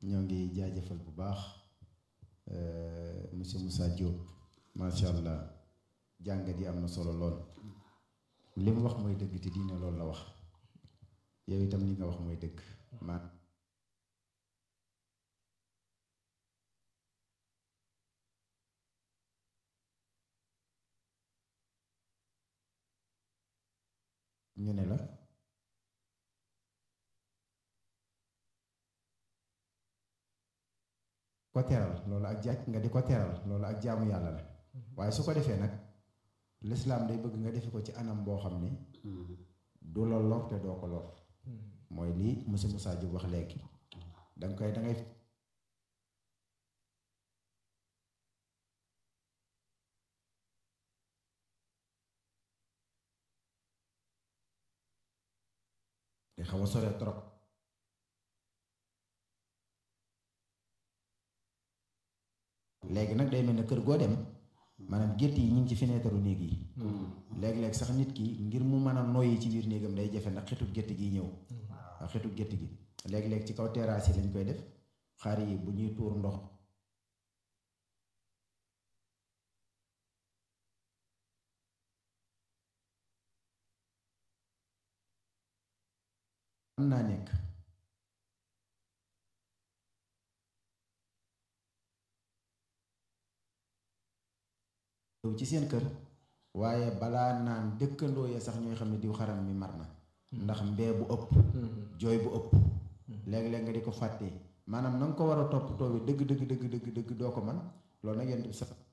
ñoo ngi jaajëfal bu baax monsieur Moussa Diop macha allah jàngat yi am na solo lool li mu wax mooy dëgg te diine loolu la wax yow itam li nga wax mooy dëgg man ñu ne la ko teral loolu ak jaaj nga di ko teral loolu ak jaamu yàlla la waaye su ko defee nag lislaam day bëgg nga defe ko ci anam boo xam ni du la lor te doo ko lor mooy lii monsieur Moussa Diop wax léegi danga koy dangay te xaw a sore trop léegi nag day mel ne kër goo dem maanaam gétt yi ñu ngi ci fenêtre néeg yi léegi-léeg sax nit ki ngir mu mën a noyyi ci biir néegam day jafe ndax xetu gétt gi ñëw waaw xetu gétt gi léegi-léeg ci kaw terrasse yi lañ koy def xar yi bu ñuy tuur ndox mën naa nekk ci seen kër waaye balaa naan dëkkandoo ya sax ñooy xam ne diw xaram mi mar na ndax mbee bu ëpp jooy bu ëpp léeg-léeg nga di ko fàtte maanaam na nga ko war a toppatoo bi dëgg dëgg dëgg dëgg dëgg doo ko man loolu nag yent bi sax